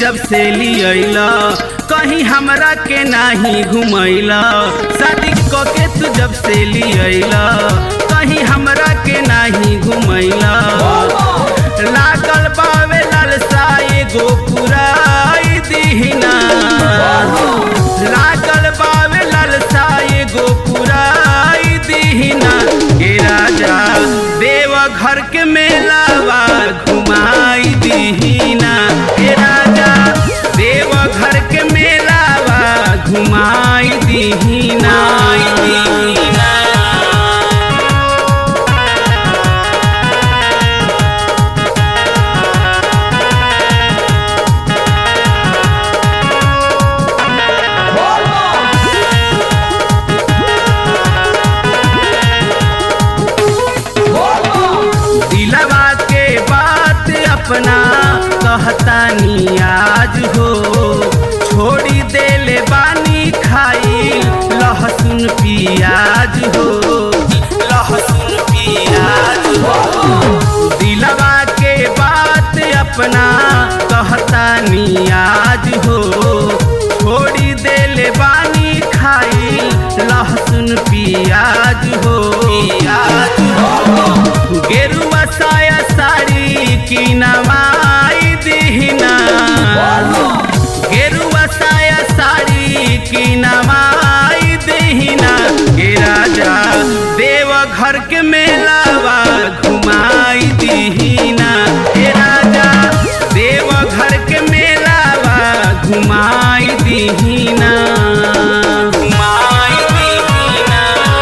जब से लियला कहीं हमरा के नाही घुमैला शादी क के तू जब से लियला कहीं हमरा के नाही घुमैला लागल बावे लालसा एगो पुराई दीहिना लागल बावे लालसा एगो पुराई दीहिना ए राजा देव घर के मेलावा घुमाई दीहिना ए राजा देव घर के मेलावा घुमाई दीहिना दीहिना दिलवा के बात अपना कहतानी आज हो छोड़ी देले बानी खाई लहसुन पियाज हो लहसुन पियाज हो दिलवा के बात अपना कहतानी आज हो छोड़ी देले बानी खाई लहसुन पियाज हो पियाज हो गेरुआ साया साड़ी की नवाई दीहिना गेरुआ साया साड़ी की नवाई दीहिना ए राजा देव घर के मेलावा घुमाई दीहिना ए राजा देव घर के मेलावा घुमाई दीहिना घुमाई दीहिना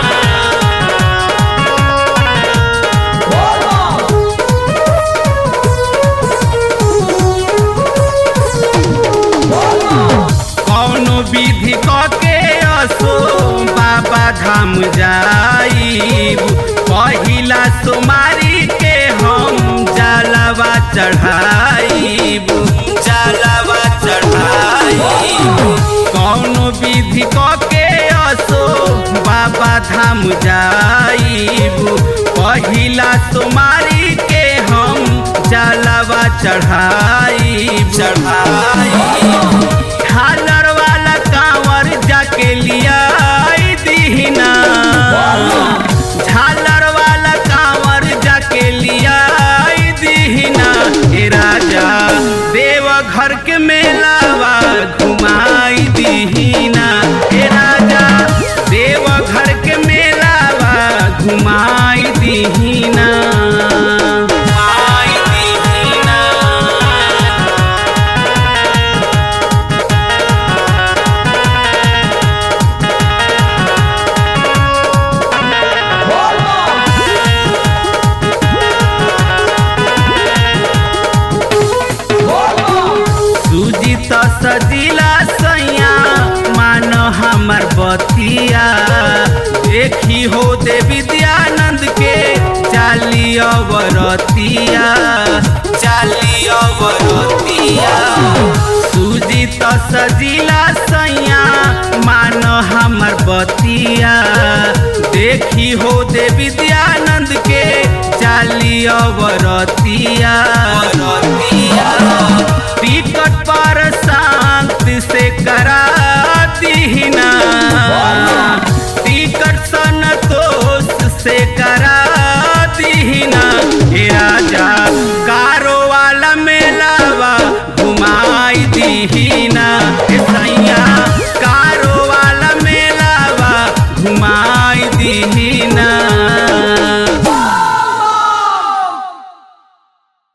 कौनो विधि के असो बाबा धाम जाइब पहिला सोमारी के हम जलवा चढ़ाइब जलवा चढ़ाइब कौनो विधि के असो बाबा धाम जाइब पहिला सोमारी के हम जलवा चढ़ाइब चढ़ाइब झालर वाला कांवर जाके लिया दीहिना झालर वाला कांवर जाके लिया दीहिना ए राजा देव घर के मेलावा घुमाई दीहिना ए राजा देव घर के मेलावा घुमाई दीहिना घुमाई दीहिना सूजी त सजिला सैया मान हमर बतिया देखी हो दे विद्यानंद के चाली अवरतिया चाली अवरतिया सूजी त सजिला सैया मान हमर बतिया देखी हो दे विद्यानंद के चाली अवरतिया